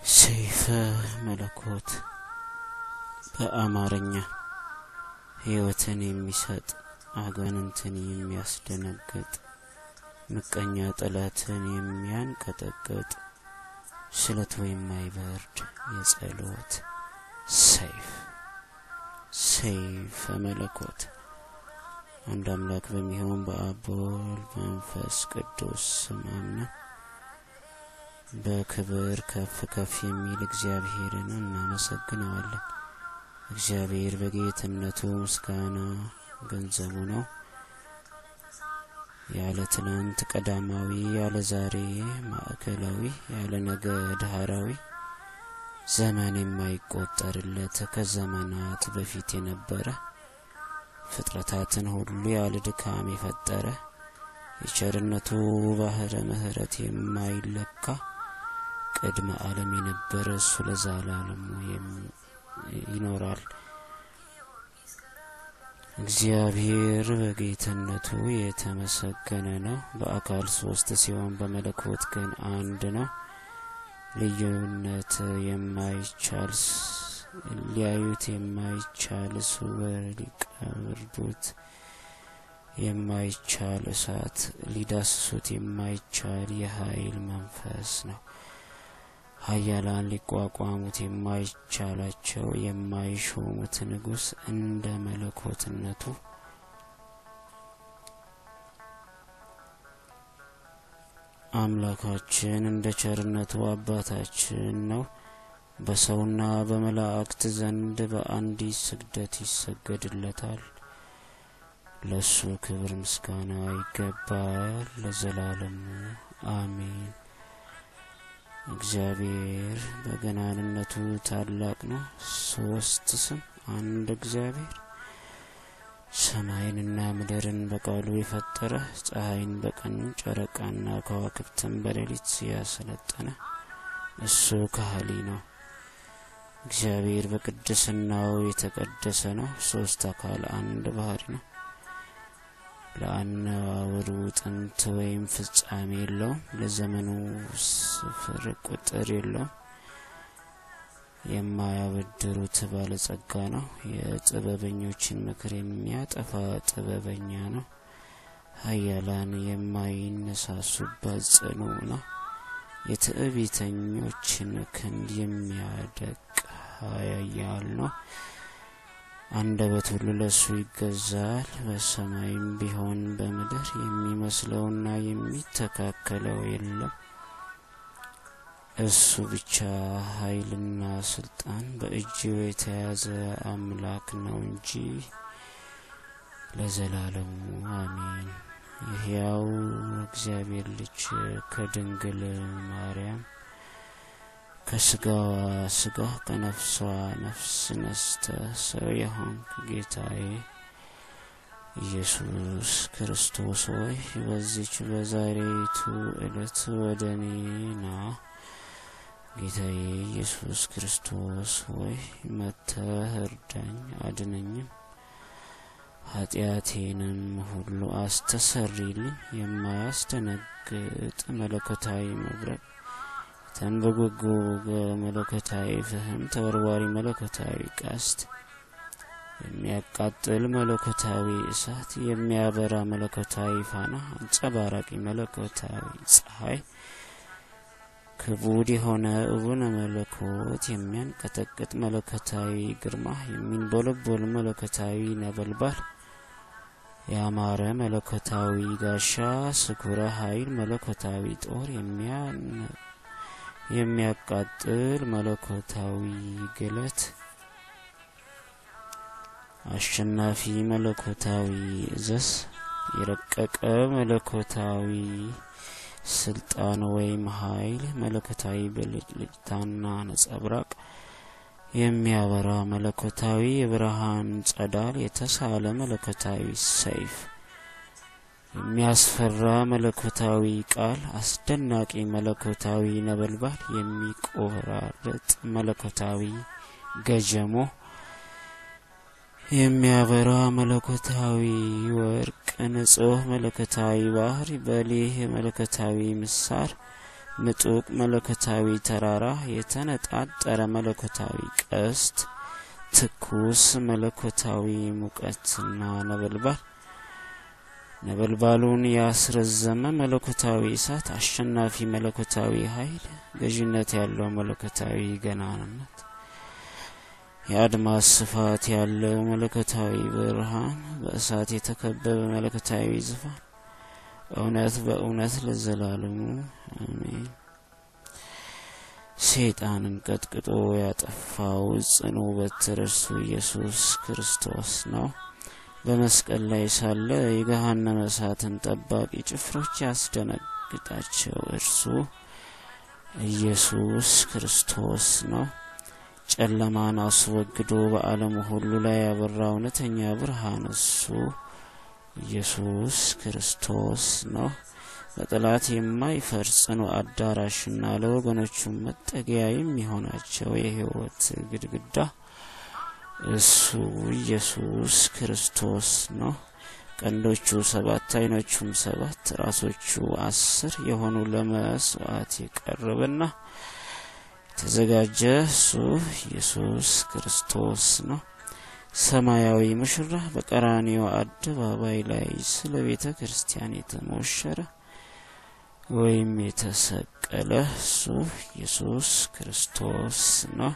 ሰይፈ መለኮት በአማርኛ ሕይወትን የሚሰጥ አጋንንትን የሚያስደነግጥ ምቀኛ ጠላትን የሚያንቀጠቅጥ ስለቱ የማይበርድ የጸሎት ሰይፍ ሰይፈ መለኮት አንድ አምላክ በሚሆን በአብ በወልድ በመንፈስ ቅዱስ ስም አምነን በክብር ከፍ ከፍ የሚል እግዚአብሔርን እናመሰግነዋለን። እግዚአብሔር በጌትነቱ ምስጋና ገንዘቡ ነው። ያለ ትናንት ቀዳማዊ፣ ያለ ዛሬ ማዕከላዊ፣ ያለ ነገ ዳህራዊ ዘመን የማይቆጠርለት ከዘመናት በፊት የነበረ ፍጥረታትን ሁሉ ያለ ድካም የፈጠረ የቸርነቱ ባህረ ምሕረት የማይለካ ቅድመ ዓለም የነበረ እሱ ለዘላለሙ ይኖራል። እግዚአብሔር በጌትነቱ የተመሰገነ ነው። በአካል ሶስት ሲሆን በመለኮት ግን አንድ ነው። ልዩነት የማይቻል ሊያዩት የማይቻል ስውር ሊቀርቡት የማይቻል እሳት ሊዳስሱት የማይቻል የኃይል መንፈስ ነው። ኃያላን ሊቋቋሙት የማይቻላቸው የማይሾሙት ንጉሥ እንደ መለኮትነቱ አምላካችን እንደ ቸርነቱ አባታችን ነው። በሰውና በመላእክት ዘንድ በአንዲት ስግደት ይሰገድለታል። ለሱ ክብር ምስጋና ይገባል ለዘላለሙ አሜን። እግዚአብሔር በገናንነቱ ታላቅ ነው። ሶስት ስም አንድ እግዚአብሔር ሰማይንና ምድርን በቃሉ የፈጠረ ፀሐይን በቀን ጨረቃና ከዋክብትን በሌሊት ያሰለጠነ እሱ ካህሊ ነው። እግዚአብሔር በቅድስናው የተቀደሰ ነው። ሶስት አካል አንድ ባህሪ ነው። ለአነዋወሩ ጥንት ወይም ፍጻሜ የለውም። ለዘመኑ ስፍር ቁጥር የለውም። የማያበድሩት ባለጸጋ ነው። የጥበበኞችን ምክር የሚያጠፋ ጥበበኛ ነው። ኃያላን የማይነሳሱበት ጽኑ ነው። የትዕቢተኞችን ክንድ የሚያደቅ ኃያል ነው። አንደበት ሁሉ ለእሱ ይገዛል። በሰማይም ቢሆን በምድር የሚመስለውና የሚተካከለው የለም። እሱ ብቻ ኃይልና ስልጣን በእጁ የተያዘ አምላክ ነው እንጂ ለዘላለሙ አሜን። የሕያው እግዚአብሔር ልጅ ከድንግል ማርያም ከስጋዋ ስጋ ከነፍሷ ነፍስ ነስተ ሰው የሆንክ ጌታዬ ኢየሱስ ክርስቶስ ሆይ በዚች በዛሬቱ ዕለት ወደ እኔ ና። ጌታዬ ኢየሱስ ክርስቶስ ሆይ መጥተህ እርዳኝ፣ አድነኝም፣ ኃጢአቴንም ሁሉ አስተሰሪልኝ። የማያስደነግጥ መለኮታዊ መብረቅ ተንበጎጎ መለኮታዊ ፍህም ተወርዋሪ መለኮታዊ ቀስት የሚያቃጥል መለኮታዊ እሳት የሚያበራ መለኮታዊ ፋና አንጸባራቂ መለኮታዊ ፀሐይ ክቡድ የሆነ እቡነ መለኮት የሚያንቀጠቅጥ መለኮታዊ ግርማ የሚንቦለቦል መለኮታዊ ነበልባል ያማረ መለኮታዊ ጋሻ ስኩረ ኃይል መለኮታዊ ጦር የሚያቃጥል መለኮታዊ ግለት አሸናፊ መለኮታዊ እዘዝ የረቀቀ መለኮታዊ ስልጣን ወይም ኃይል መለኮታዊ ብልጭልጭታና ነጸብራቅ የሚያበራ መለኮታዊ የብርሃን ጸዳል የተሳለ መለኮታዊ ሰይፍ የሚያስፈራ መለኮታዊ ቃል አስደናቂ መለኮታዊ ነበልባል የሚቆራረጥ መለኮታዊ ገጀሞ የሚያበራ መለኮታዊ ወርቅ ንጹህ መለኮታዊ ባህር በሊህ መለኮታዊ ምሳር ምጡቅ መለኮታዊ ተራራ፣ የተነጣጠረ መለኮታዊ ቀስት፣ ትኩስ መለኮታዊ ሙቀትና ነበልባል ነበልባሉን ያስረዘመ መለኮታዊ እሳት፣ አሸናፊ መለኮታዊ ኃይል፣ ገዥነት ያለው መለኮታዊ ገናንነት፣ የአድማስ ስፋት ያለው መለኮታዊ ብርሃን፣ በእሳት የተከበበ መለኮታዊ ዙፋን፣ እውነት በእውነት ለዘላለሙ አሜን። ሰይጣንን ቀጥቅጦ ያጠፋው ጽኑ በትር እርሱ ኢየሱስ ክርስቶስ ነው። በመስቀል ላይ ሳለ የገሃነመ እሳትን ጠባቂ ጭፍሮች ያስደነግጣቸው እርሱ ኢየሱስ ክርስቶስ ነው። ጨለማን አስወግዶ በዓለሙ ሁሉ ላይ ያበራ እውነተኛ ብርሃን እሱ ኢየሱስ ክርስቶስ ነው። በጠላት የማይፈርስ ጽኑ አዳራሽና ለወገኖቹ መጠጊያ የሚሆናቸው የሕይወት ግድግዳ እሱ ኢየሱስ ክርስቶስ ነው። ቀንዶቹ ሰባት ዓይኖቹም ሰባት ራሶቹ አስር የሆኑ ለመስዋዕት የቀረበና የተዘጋጀ እሱ ኢየሱስ ክርስቶስ ነው። ሰማያዊ ሙሽራ በቀራንዮ አደባባይ ላይ ስለ ቤተ ክርስቲያን የተሞሸረ ወይም የተሰቀለ እሱ ኢየሱስ ክርስቶስ ነው።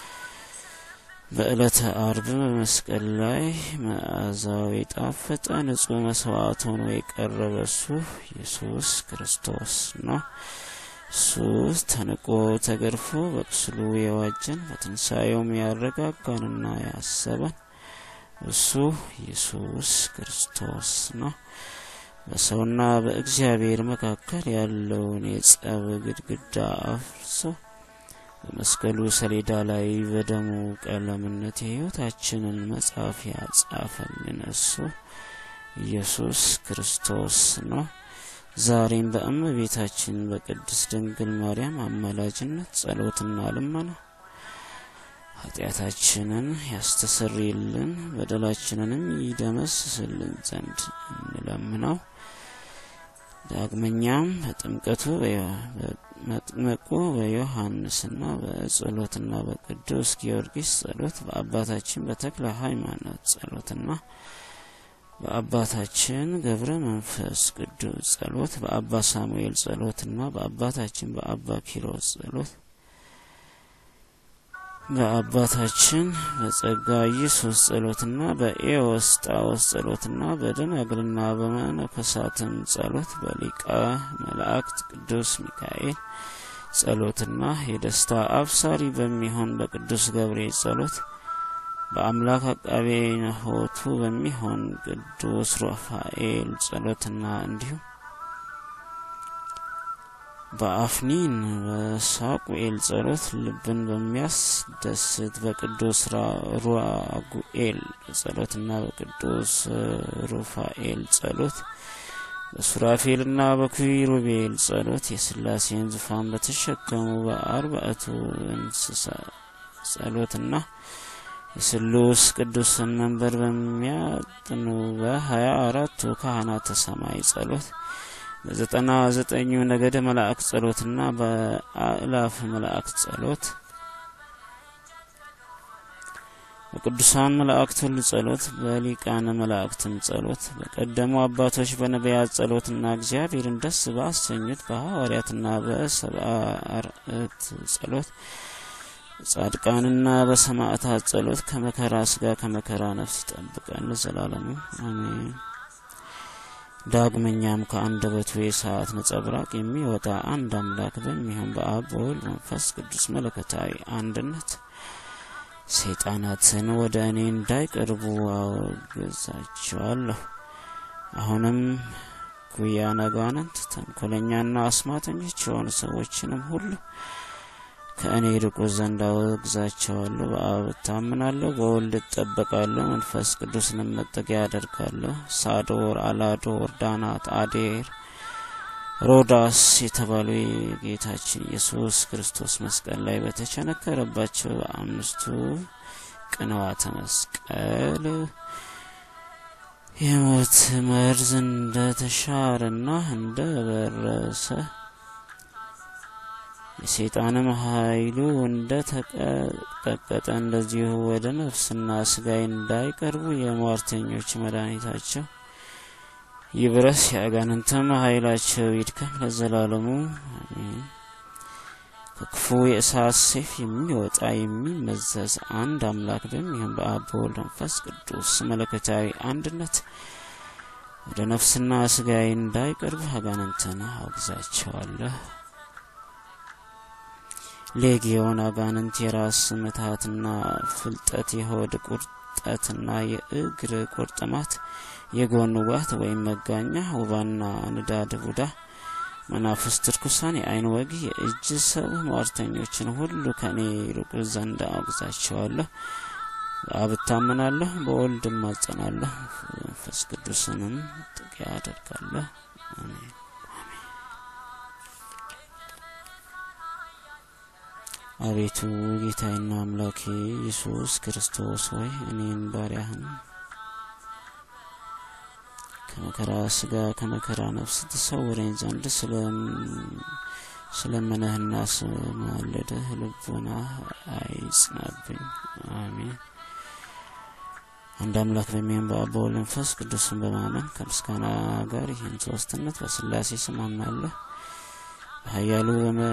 በዕለተ አርብ በመስቀል ላይ መዓዛው የጣፈጠ ንጹሕ መስዋዕት ሆኖ የቀረበ እሱ ኢየሱስ ክርስቶስ ነው። እሱ ተንቆ ተገርፎ በቁስሉ የዋጀን በትንሣኤውም ያረጋጋንና ያሰበን እሱ ኢየሱስ ክርስቶስ ነው። በሰውና በእግዚአብሔር መካከል ያለውን የጸብ ግድግዳ አፍርሶ በመስቀሉ ሰሌዳ ላይ በደሙ ቀለምነት የሕይወታችንን መጽሐፍ ያጻፈልን እሱ ኢየሱስ ክርስቶስ ነው። ዛሬም በእመቤታችን በቅድስት ድንግል ማርያም አማላጅነት ጸሎትና ልመና ኃጢአታችንን ያስተሰርይልን በደላችንንም ይደመስስልን ዘንድ እንለምነው። ዳግመኛም በጥምቀቱ በመጥምቁ በዮሐንስና በጸሎትና በቅዱስ ጊዮርጊስ ጸሎት በአባታችን በተክለ ሃይማኖት ጸሎትና በአባታችን ገብረ መንፈስ ቅዱስ ጸሎት በአባ ሳሙኤል ጸሎትና በአባታችን በአባ ኪሮስ ጸሎት በአባታችን በጸጋ ኢየሱስ ጸሎትና በኤዎስጣዎስ ጸሎትና በደናግልና በመነኮሳትም ጸሎት በሊቀ መላእክት ቅዱስ ሚካኤል ጸሎትና የደስታ አብሳሪ በሚሆን በቅዱስ ገብርኤል ጸሎት በአምላክ አቃቤ ነሆቱ በሚሆን ቅዱስ ሩፋኤል ጸሎትና እንዲሁም በአፍኒን በሳቁኤል ጸሎት ልብን በሚያስደስት በቅዱስ ሩአጉኤል ጸሎትና በቅዱስ ሩፋኤል ጸሎት በሱራፌልና በኪሩቤል ጸሎት የሥላሴን ዙፋን በተሸከሙ በአርባዕቱ እንስሳ ጸሎትና የስሉስ ቅዱስን መንበር በሚያጥኑ በሀያ አራቱ ካህናተ ሰማይ ጸሎት በዘጠና ዘጠኙ ነገደ መላእክት ጸሎትና በአእላፍ መላእክት ጸሎት በቅዱሳን መላእክት ሁሉ ጸሎት በሊቃነ መላእክትም ጸሎት በቀደሙ አባቶች በነቢያት ጸሎትና እግዚአብሔርን ደስ ባሰኙት በሐዋርያትና በሰብአ አርዕት ጸሎት በጻድቃንና በሰማዕታት ጸሎት ከመከራ ስጋ ከመከራ ነፍስ ይጠብቀን ለዘላለሙ አሜን። ዳግመኛም ከአንደበቱ የሰዓት ነጸብራቅ የሚወጣ አንድ አምላክ በሚሆን በአብ በወልድ መንፈስ ቅዱስ መለኮታዊ አንድነት ሰይጣናትን ወደ እኔ እንዳይቀርቡ አወግዛቸዋለሁ። አሁንም ጉያን አጋንንት ተንኮለኛና አስማተኞች የሆኑ ሰዎችንም ሁሉ ከእኔ ርቁ ዘንድ አወግዛቸዋለሁ። በአብ እታምናለሁ፣ በወልድ እጠበቃለሁ፣ መንፈስ ቅዱስንም መጠጊያ አደርጋለሁ። ሳዶር፣ አላዶር፣ ዳናት፣ አዴር፣ ሮዳስ የተባሉ የጌታችን ኢየሱስ ክርስቶስ መስቀል ላይ በተቸነከረባቸው በአምስቱ ቅንዋተ መስቀል የሞት መርዝ እንደ ተሻረና እንደ በረሰ የሰይጣንም ኃይሉ እንደ ተቀጠቀጠ እንደዚሁ ወደ ነፍስና ስጋይ እንዳይቀርቡ የሟርተኞች መድኃኒታቸው ይብረስ፣ የአጋንንትም ኃይላቸው ይድከም ለዘላለሙ አሜን። ከክፉ የእሳት ሰይፍ የሚወጣ የሚመዘዝ አንድ አምላክ በሚሆን በአብ በወልድ መንፈስ ቅዱስ መለኮታዊ አንድነት ወደ ነፍስና ስጋዬ እንዳይቀርቡ አጋንንትን አውግዛቸዋለሁ። ሌጊዮን አጋንንት የራስ ምታትና ፍልጠት፣ የሆድ ቁርጠትና የእግር ቁርጥማት፣ የጎን ውጋት ወይም መጋኛ፣ ውባና ንዳድ ቡዳ መናፍስት ርኩሳን፣ የአይን ወግ፣ የእጅ ሰብ ሟርተኞችን ሁሉ ከእኔ ይርቁ ዘንድ አውግዛቸዋለሁ። በአብ እታመናለሁ፣ በወልድ እማጸናለሁ፣ መንፈስ ቅዱስንም ጥቂያ አደርጋለሁ። አሜን። አቤቱ ጌታዬና አምላኬ ኢየሱስ ክርስቶስ ሆይ እኔን ባሪያህን ከመከራ ስጋ ከመከራ ነፍስ ትሰውረኝ ዘንድ ስለመነህና ስማለድህ ልቦና አይጽናብኝ። አሜን። አንድ አምላክ በሚሆን በአብ በወልድ መንፈስ ቅዱስን በማመን ከምስጋና ጋር ይህን ሶስትነት በስላሴ ስም አምናለሁ። በኃያሉ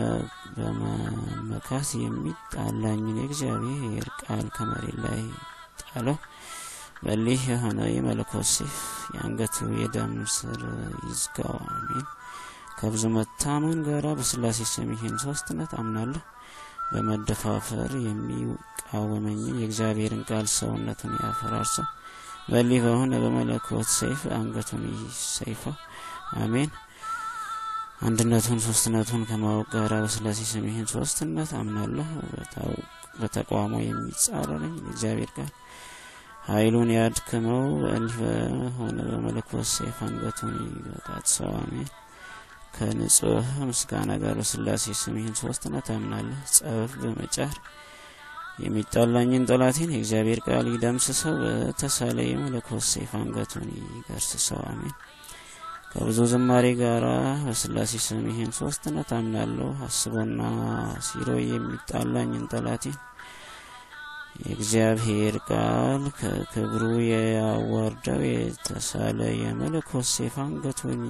በመመካት የሚጣላኝን የእግዚአብሔር ቃል ከመሬት ላይ ጣለው። በሊህ የሆነ የመለኮት ሰይፍ የአንገቱ የደም ስር ይዝጋው። አሜን። ከብዙ መታመን ጋራ በስላሴ ስም ይህን ሶስትነት አምናለሁ። በመደፋፈር የሚቃወመኝን የእግዚአብሔርን ቃል ሰውነቱን ያፈራርሰው። በሊህ በሆነ በመለኮት ሰይፍ አንገቱን ይሰይፈው። አሜን። አንድነቱን ሶስትነቱን ከማወቅ ጋር በስላሴ ስም ይህን ሶስትነት አምናለሁ። በተቃውሞ የሚጻረረኝ የእግዚአብሔር ቃል ኃይሉን ያድክመው። በእልህ በሆነ በመለኮት ሰይፍ አንገቱን ይበጣጥሰው። አሜን። ከንጹህ ምስጋና ጋር በስላሴ ስም ይህን ሶስትነት አምናለሁ። ጸብ በመጫር የሚጣላኝን ጠላቴን የእግዚአብሔር ቃል ይደምስሰው። በተሳለ የመለኮት ሰይፍ አንገቱን ይገርስሰው። አሜን። ከብዙ ዝማሬ ጋራ በስላሴ ስም ይህን ሶስትነት አምናለሁ። አስቦና ሲሮ የሚጣላኝን ጠላቴን የእግዚአብሔር ቃል ከክብሩ ያዋርደው። የተሳለ የመለኮት ሰይፍ አንገቱን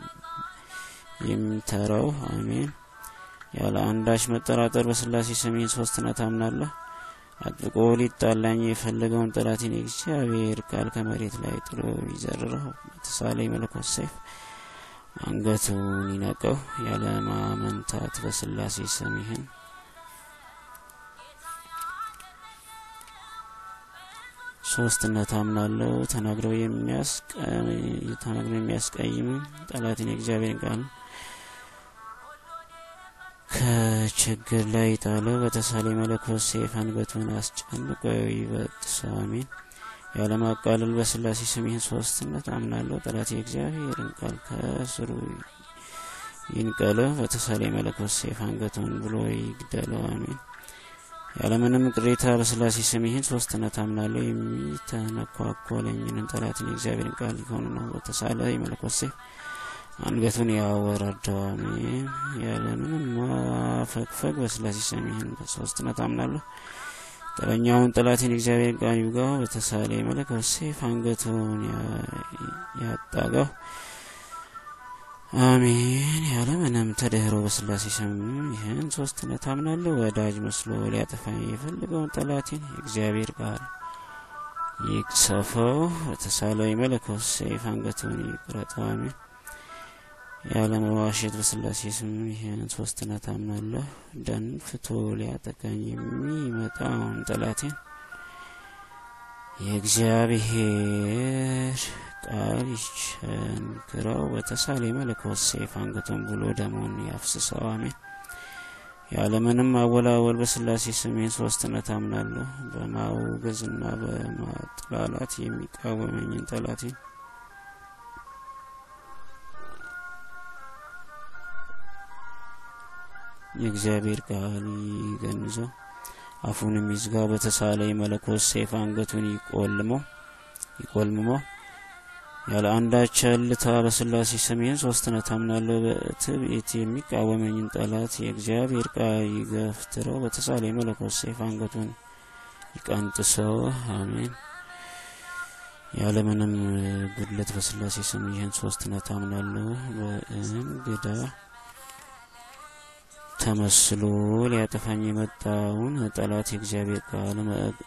የሚተረው። አሜን። ያለ አንዳች መጠራጠር በስላሴ ስም ይህን ሶስትነት አምናለሁ። አጥብቆ ሊጣላኝ የፈለገውን ጠላቴን የእግዚአብሔር ቃል ከመሬት ላይ ጥሎ ይዘርረው። በተሳለ የመለኮት ሰይፍ አንገቱን ይነቀው። ያለ ማመንታት በስላሴ ስም ይህን ሶስትነት አምናለሁ። ተናግረው የሚያስቀይም ጠላትን የእግዚአብሔርን ቃል ከችግር ላይ ጣለው። በተሳለ መለኮት ሰይፍ አንገቱን አስጨንቆ ይበጥሰው። አሜን። ያለማቃለል በስላሴ ስም ይህን ሶስትነት አምናለሁ። ጠላት የእግዚአብሔርን ቃል ከስሩ ይንቀለው። በተሳለ መለኮት ሰይፍ አንገቱን ብሎ ይግደለው። አሜን። ያለምንም ቅሬታ በስላሴ ስም ይህን ሶስትነት አምናለሁ። የሚተነኳኮለኝንን ጠላትን የእግዚአብሔርን ቃል ሊሆኑ ነው። በተሳለ የመለኮት ሰይፍ አንገቱን ያወረደው። አሜን። ያለምንም ማፈግፈግ በስላሴ ስም ይህን ሶስትነት አምናለሁ። ጠበኛውን ጠላትን የእግዚአብሔር ቃል ይውጋው። በተሳለ የመለኮት ሰይፍ አንገቱን ያጣጋው። አሜን። ያለምንም ተደህሮ በስላሴ ስም ይህን ሶስትነት አምናለሁ። ወዳጅ መስሎ ሊያጠፋኝ የፈለገውን ጠላቴን የእግዚአብሔር ቃል ይቅሰፈው። በተሳለው የመለኮት ሰይፍ አንገቱን ይቁረጠው። አሜን። ያለመዋሸት በስላሴ ስም ይህን ሶስትነት አምናለሁ። ደንፍቶ ሊያጠቃኝ የሚመጣውን ጠላቴን የእግዚአብሔር ቃል ይቸንክረው። በተሳለ የመለኮት ሰይፍ አንገቱን ብሎ ደሙን ያፍስሰው። አሜን። ያለምንም አወላወል በስላሴ ስም ይህን ሶስትነት አምናለሁ። በማውገዝና በማጥላላት የሚቃወመኝን ጠላቴን የእግዚአብሔር ቃል ይገንዘው። አፉንም ይዝጋው። በተሳለ የመለኮት ሰይፍ አንገቱን ይቆልመው ይቆልምሞ ያለ አንዳች እልታ በስላሴ ስም ይህን ሶስትነት አምናለሁ። በትዕቢት የሚቃወመኝን ጠላት የእግዚአብሔር ቃል ይገፍትረው፣ በተሳለ የመለኮት ሰይፍ አንገቱን ይቀንጥሰው። አሜን። ያለምንም ጉድለት በስላሴ ስም ይህን ሶስትነት አምናለሁ። በእንግዳ ተመስሎ ሊያጠፋኝ የመጣውን ጠላት የእግዚአብሔር ቃል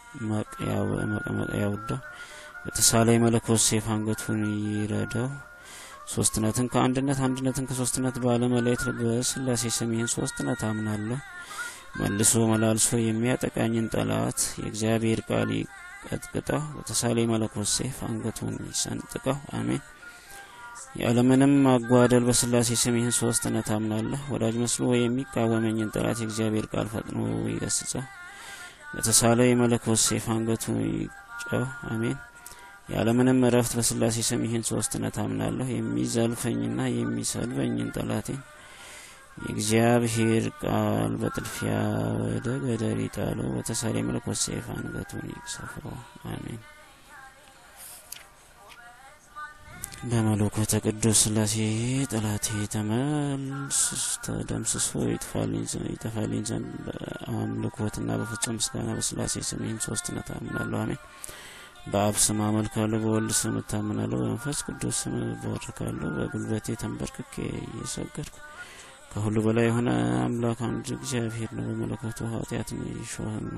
ያውዳው፣ በተሳለ የመለኮት ሰይፍ አንገቱን ይረዳው። ሶስትነትን ከአንድነት አንድነትን ከሶስትነት ባለመለየት በስላሴ ስም ይህን ሶስትነት አምናለሁ። መልሶ መላልሶ የሚያጠቃኝን ጠላት የእግዚአብሔር ቃል ይቀጥቅጠው፣ በተሳለ የመለኮት ሰይፍ አንገቱን ይሰንጥቀው። አሜን። ያለምንም ማጓደል በስላሴ ስም ይህን ሶስትነት አምናለሁ። ወዳጅ መስሎ የሚቃወመኝን ጠላት የእግዚአብሔር ቃል ፈጥኖ ይገስጸው፣ በተሳለ የመለኮት ሰይፍ አንገቱን ይጨው። አሜን። ያለምንም እረፍት በስላሴ ስም ይህን ሶስትነት አምናለሁ። የሚዘልፈኝና የሚሰልበኝን ጠላቴን የእግዚአብሔር ቃል በጥልፊያ ወደ ገደል ይጣለው፣ በተሳለ የመለኮት ሰይፍ አንገቱን ይቅሰፈው። አሜን። በመለኮተ ቅዱስ ስላሴ ጠላቴ ተደምስሶ ይጠፋልኝ ዘንድ በአምልኮትና በፍጹም ምስጋና በስላሴ ስም ይህን ሶስትነት አምናለሁ። አሜን። በአብ ስም አመልካለሁ፣ በወልድ ስም እታምናለሁ፣ በመንፈስ ቅዱስ ስም እባርካለሁ። በጉልበቴ ተንበርክኬ እየሰገድኩ ከሁሉ በላይ የሆነ አምላክ አንድ እግዚአብሔር ነው። በመለኮቱ ኃጢአትን ይሾህና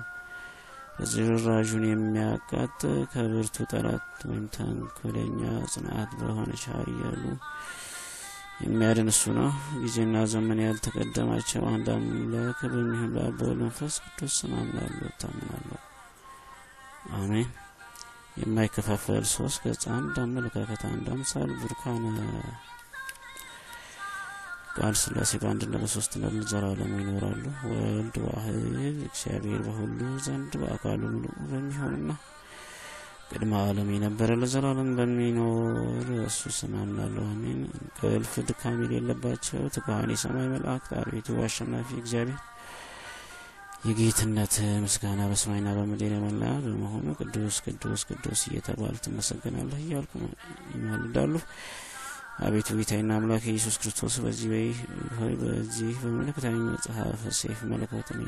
ዝራዡን የሚያቃጥ ከብርቱ ጠላት ወይም ተንኮለኛ ጽንዓት በሆነች ኃያሉ የሚያድን እሱ ነው። ጊዜና ዘመን ያልተቀደማቸው አንድ አምላክ በሚሆን በአብ በወልድ መንፈስ ቅዱስ ስም አምናለሁ እታምናለሁ። አሜን። የማይከፋፈል ሶስት ገጽ፣ አንድ አመለካከት፣ አንድ አምሳል ቡርካነ ቃል ስላሴ በአንድነት በሶስትነት ለዘላለሙ ይኖራሉ። ወልድ ዋህድ እግዚአብሔር በሁሉ ዘንድ በአካሉ ምሉእ በሚሆንና ቅድመ ዓለም የነበረ ለዘላለም በሚኖር እሱ ስም አምናለሁ። አሜን። እንቅልፍ ድካም የሌለባቸው ትጉሃን የሰማይ መላእክት አቤቱ አሸናፊ እግዚአብሔር የጌትነት ምስጋና በሰማይና በምድር የሞላ በመሆኑ ቅዱስ ቅዱስ ቅዱስ እየተባሉ ትመሰገናለህ እያልኩ ይማልዳሉ። አቤቱ ጌታዬና አምላክ ኢየሱስ ክርስቶስ በዚህ ሆይ በዚህ በመለኮታዊ መጽሐፍ ሰይፍ መለኮትን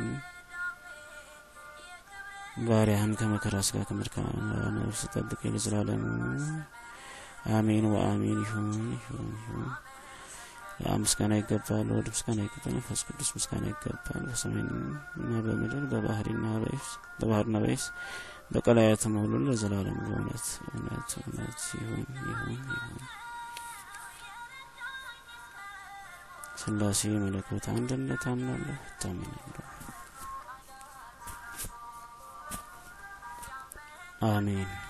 ባሪያህን ከመከራ ስጋ ከመድካም ነፍስ ጠብቅ ለዘላለሙ አሜን ወአሜን። ይሁን ይሁን ይሁን። ለአብ ምስጋና ይገባል፣ ለወልድ ምስጋና ይገባል፣ መንፈስ ቅዱስ ምስጋና ይገባል። በሰማይና በምድር በባህርና በየብስ በባህርና በየብስ በቀላያትም ሁሉ ለዘላለሙ በእውነት እውነት እውነት ይሁን ይሁን ይሁን። ስላሴ መለኮት አንድነት አምናለሁ እታምናለሁ። አሜን።